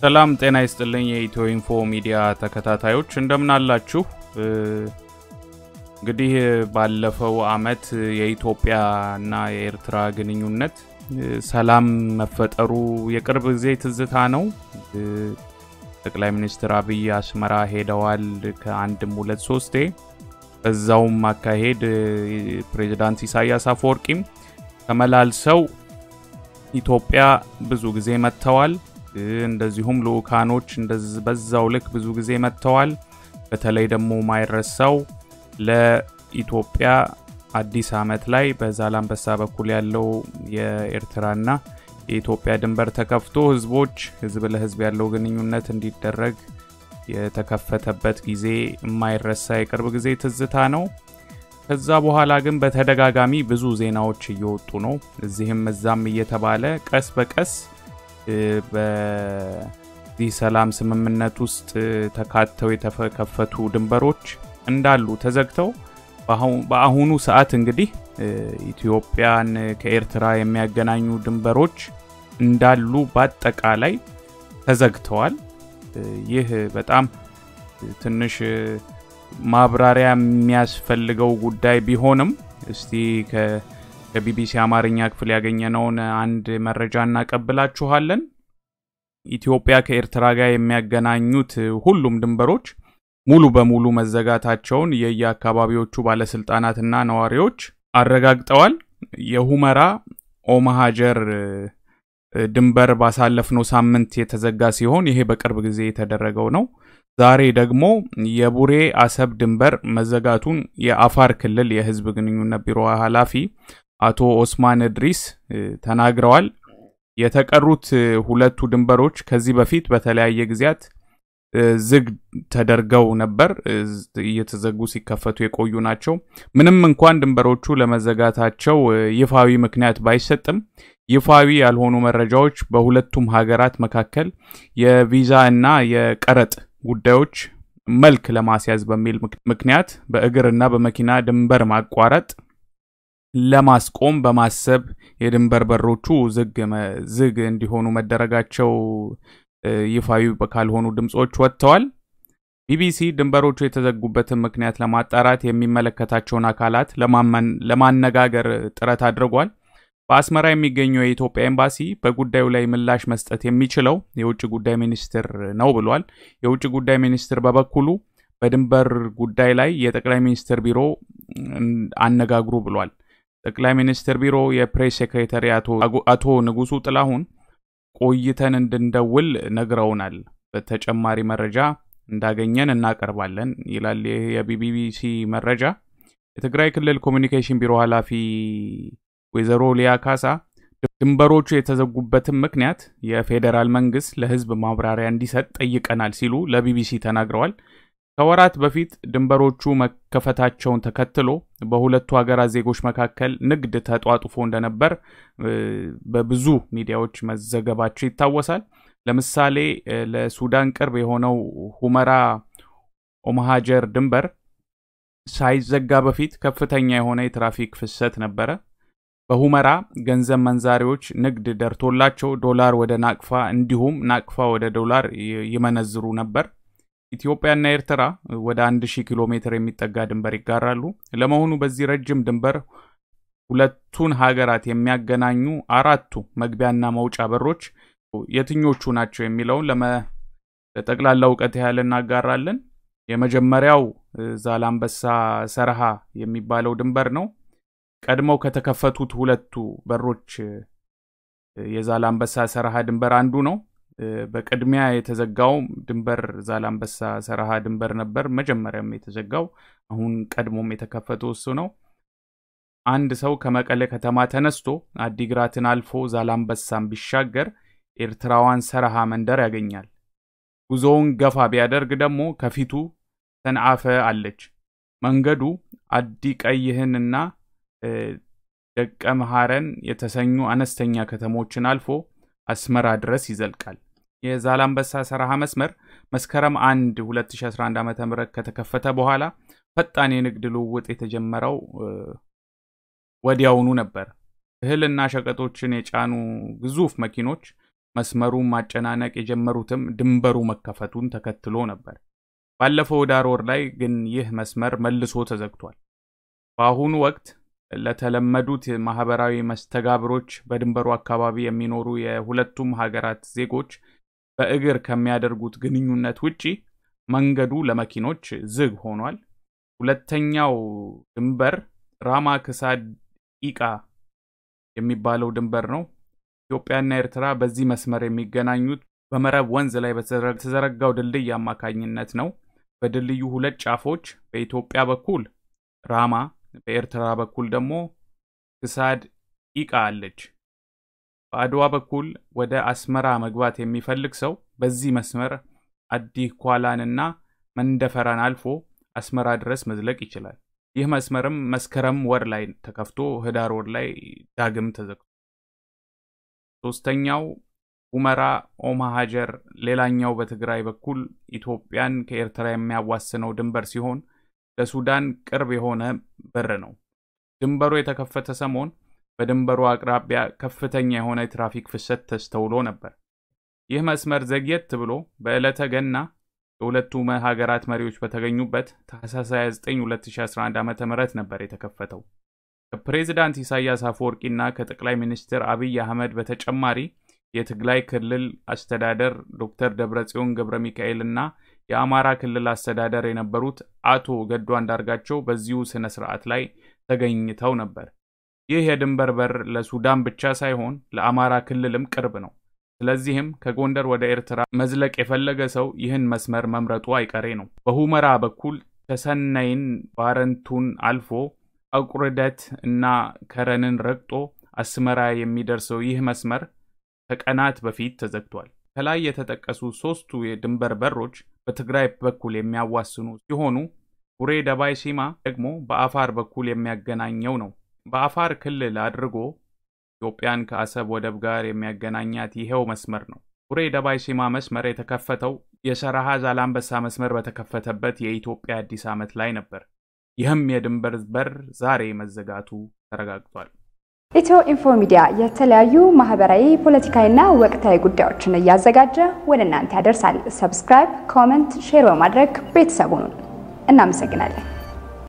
ሰላም ጤና ይስጥልኝ የኢትዮ ኢንፎ ሚዲያ ተከታታዮች እንደምን አላችሁ? እንግዲህ ባለፈው አመት የኢትዮጵያ እና የኤርትራ ግንኙነት ሰላም መፈጠሩ የቅርብ ጊዜ ትዝታ ነው። ጠቅላይ ሚኒስትር አብይ አስመራ ሄደዋል ከአንድም ሁለት ሶስቴ። በዛውም አካሄድ ፕሬዚዳንት ኢሳያስ አፈወርቂም ተመላልሰው ኢትዮጵያ ብዙ ጊዜ መጥተዋል። እንደዚሁም ልኡካኖች በዛው ልክ ብዙ ጊዜ መጥተዋል። በተለይ ደግሞ ማይረሳው ለኢትዮጵያ አዲስ አመት ላይ በዛላንበሳ በኩል ያለው የኤርትራና የኢትዮጵያ ድንበር ተከፍቶ ህዝቦች ህዝብ ለህዝብ ያለው ግንኙነት እንዲደረግ የተከፈተበት ጊዜ የማይረሳ የቅርብ ጊዜ ትዝታ ነው። ከዛ በኋላ ግን በተደጋጋሚ ብዙ ዜናዎች እየወጡ ነው። እዚህም እዛም እየተባለ ቀስ በቀስ በዚህ ሰላም ስምምነት ውስጥ ተካተው የተከፈቱ ድንበሮች እንዳሉ ተዘግተው በአሁኑ ሰዓት እንግዲህ ኢትዮጵያን ከኤርትራ የሚያገናኙ ድንበሮች እንዳሉ በአጠቃላይ ተዘግተዋል። ይህ በጣም ትንሽ ማብራሪያ የሚያስፈልገው ጉዳይ ቢሆንም እስቲ ከቢቢሲ አማርኛ ክፍል ያገኘነውን አንድ መረጃ እናቀብላችኋለን። ኢትዮጵያ ከኤርትራ ጋር የሚያገናኙት ሁሉም ድንበሮች ሙሉ በሙሉ መዘጋታቸውን የየአካባቢዎቹ ባለስልጣናትና ነዋሪዎች አረጋግጠዋል። የሁመራ ኦመሃጀር ድንበር ባሳለፍነው ሳምንት የተዘጋ ሲሆን ይሄ በቅርብ ጊዜ የተደረገው ነው። ዛሬ ደግሞ የቡሬ አሰብ ድንበር መዘጋቱን የአፋር ክልል የህዝብ ግንኙነት ቢሮ ኃላፊ አቶ ኦስማን እድሪስ ተናግረዋል። የተቀሩት ሁለቱ ድንበሮች ከዚህ በፊት በተለያየ ጊዜያት ዝግ ተደርገው ነበር። እየተዘጉ ሲከፈቱ የቆዩ ናቸው። ምንም እንኳን ድንበሮቹ ለመዘጋታቸው ይፋዊ ምክንያት ባይሰጥም ይፋዊ ያልሆኑ መረጃዎች በሁለቱም ሀገራት መካከል የቪዛ እና የቀረጥ ጉዳዮች መልክ ለማስያዝ በሚል ምክንያት በእግርና በመኪና ድንበር ማቋረጥ ለማስቆም በማሰብ የድንበር በሮቹ ዝግ እንዲሆኑ መደረጋቸው ይፋዊ ካልሆኑ ድምፆች ወጥተዋል። ቢቢሲ ድንበሮቹ የተዘጉበትን ምክንያት ለማጣራት የሚመለከታቸውን አካላት ለማነጋገር ጥረት አድርጓል። በአስመራ የሚገኘው የኢትዮጵያ ኤምባሲ በጉዳዩ ላይ ምላሽ መስጠት የሚችለው የውጭ ጉዳይ ሚኒስትር ነው ብሏል። የውጭ ጉዳይ ሚኒስትር በበኩሉ በድንበር ጉዳይ ላይ የጠቅላይ ሚኒስትር ቢሮ አነጋግሩ ብሏል። ጠቅላይ ሚኒስትር ቢሮ የፕሬስ ሴክሬታሪ አቶ ንጉሱ ጥላሁን ቆይተን እንድንደውል ነግረውናል። በተጨማሪ መረጃ እንዳገኘን እናቀርባለን ይላል የቢቢሲ መረጃ። የትግራይ ክልል ኮሚኒኬሽን ቢሮ ኃላፊ ወይዘሮ ሊያ ካሳ ድንበሮቹ የተዘጉበትን ምክንያት የፌዴራል መንግስት ለሕዝብ ማብራሪያ እንዲሰጥ ጠይቀናል ሲሉ ለቢቢሲ ተናግረዋል። ከወራት በፊት ድንበሮቹ መከፈታቸውን ተከትሎ በሁለቱ ሀገራት ዜጎች መካከል ንግድ ተጧጡፎ እንደነበር በብዙ ሚዲያዎች መዘገባቸው ይታወሳል። ለምሳሌ ለሱዳን ቅርብ የሆነው ሁመራ ኦመሃጀር ድንበር ሳይዘጋ በፊት ከፍተኛ የሆነ የትራፊክ ፍሰት ነበረ። በሁመራ ገንዘብ መንዛሪዎች ንግድ ደርቶላቸው ዶላር ወደ ናቅፋ እንዲሁም ናቅፋ ወደ ዶላር ይመነዝሩ ነበር። ኢትዮጵያና ኤርትራ ወደ 1000 ኪሎ ሜትር የሚጠጋ ድንበር ይጋራሉ። ለመሆኑ በዚህ ረጅም ድንበር ሁለቱን ሀገራት የሚያገናኙ አራቱ መግቢያና መውጫ በሮች የትኞቹ ናቸው የሚለውን ለጠቅላላ እውቀት ያህል እናጋራለን። የመጀመሪያው ዛላምበሳ ሰርሃ የሚባለው ድንበር ነው። ቀድመው ከተከፈቱት ሁለቱ በሮች የዛላምበሳ ሰርሃ ድንበር አንዱ ነው። በቅድሚያ የተዘጋው ድንበር ዛላምበሳ ሰርሃ ድንበር ነበር። መጀመሪያም የተዘጋው አሁን ቀድሞም የተከፈተው እሱ ነው። አንድ ሰው ከመቀሌ ከተማ ተነስቶ አዲግራትን አልፎ ዛላምበሳን ቢሻገር ኤርትራዋን ሰርሃ መንደር ያገኛል። ጉዞውን ገፋ ቢያደርግ ደግሞ ከፊቱ ሰንአፈ አለች። መንገዱ አዲ ቀይህንና ደቀ መሐረን የተሰኙ አነስተኛ ከተሞችን አልፎ አስመራ ድረስ ይዘልቃል። የዛላምበሳ ሰርሃ መስመር መስከረም 1 2011 ዓ ም ከተከፈተ በኋላ ፈጣን የንግድ ልውውጥ የተጀመረው ወዲያውኑ ነበር። እህልና ሸቀጦችን የጫኑ ግዙፍ መኪኖች መስመሩን ማጨናነቅ የጀመሩትም ድንበሩ መከፈቱን ተከትሎ ነበር። ባለፈው ዳር ወር ላይ ግን ይህ መስመር መልሶ ተዘግቷል። በአሁኑ ወቅት ለተለመዱት ማህበራዊ መስተጋብሮች በድንበሩ አካባቢ የሚኖሩ የሁለቱም ሀገራት ዜጎች በእግር ከሚያደርጉት ግንኙነት ውጪ መንገዱ ለመኪኖች ዝግ ሆኗል። ሁለተኛው ድንበር ራማ ክሳድ ኢቃ የሚባለው ድንበር ነው። ኢትዮጵያና ኤርትራ በዚህ መስመር የሚገናኙት በመረብ ወንዝ ላይ በተዘረጋው ድልድይ አማካኝነት ነው። በድልድዩ ሁለት ጫፎች በኢትዮጵያ በኩል ራማ፣ በኤርትራ በኩል ደግሞ ክሳድ ኢቃ አለች። በአድዋ በኩል ወደ አስመራ መግባት የሚፈልግ ሰው በዚህ መስመር አዲ ኳላንና መንደፈራን አልፎ አስመራ ድረስ መዝለቅ ይችላል። ይህ መስመርም መስከረም ወር ላይ ተከፍቶ ህዳር ወር ላይ ዳግም ተዘግቶ ሶስተኛው ሁመራ ኦማ ሀጀር ሌላኛው በትግራይ በኩል ኢትዮጵያን ከኤርትራ የሚያዋስነው ድንበር ሲሆን ለሱዳን ቅርብ የሆነ በር ነው። ድንበሩ የተከፈተ ሰሞን በድንበሩ አቅራቢያ ከፍተኛ የሆነ የትራፊክ ፍሰት ተስተውሎ ነበር። ይህ መስመር ዘግየት ብሎ በዕለተ ገና የሁለቱ ሀገራት መሪዎች በተገኙበት ታህሳስ 29 2011 ዓ ም ነበር የተከፈተው። ከፕሬዚዳንት ኢሳያስ አፈወርቂና ከጠቅላይ ሚኒስትር አብይ አህመድ በተጨማሪ የትግራይ ክልል አስተዳደር ዶክተር ደብረጽዮን ገብረ ሚካኤል እና የአማራ ክልል አስተዳደር የነበሩት አቶ ገዱ አንዳርጋቸው በዚሁ ስነ ስርዓት ላይ ተገኝተው ነበር። ይህ የድንበር በር ለሱዳን ብቻ ሳይሆን ለአማራ ክልልም ቅርብ ነው። ስለዚህም ከጎንደር ወደ ኤርትራ መዝለቅ የፈለገ ሰው ይህን መስመር መምረጡ አይቀሬ ነው። በሁመራ በኩል ተሰነይን ባረንቱን አልፎ አቁርደት እና ከረንን ረግጦ አስመራ የሚደርሰው ይህ መስመር ከቀናት በፊት ተዘግቷል። ከላይ የተጠቀሱ ሶስቱ የድንበር በሮች በትግራይ በኩል የሚያዋስኑ ሲሆኑ ቡሬ ደባይ ሲማ ደግሞ በአፋር በኩል የሚያገናኘው ነው። በአፋር ክልል አድርጎ ኢትዮጵያን ከአሰብ ወደብ ጋር የሚያገናኛት ይሄው መስመር ነው። ቡሬ ደባይ ሲማ መስመር የተከፈተው የሰረሃ ዛላንበሳ መስመር በተከፈተበት የኢትዮጵያ አዲስ ዓመት ላይ ነበር። ይህም የድንበር በር ዛሬ መዘጋቱ ተረጋግጧል። ኢትዮ ኢንፎ ሚዲያ የተለያዩ ማህበራዊ፣ ፖለቲካዊና ወቅታዊ ጉዳዮችን እያዘጋጀ ወደ እናንተ ያደርሳል። ሰብስክራይብ፣ ኮመንት፣ ሼር በማድረግ ቤተሰቡን እናመሰግናለን።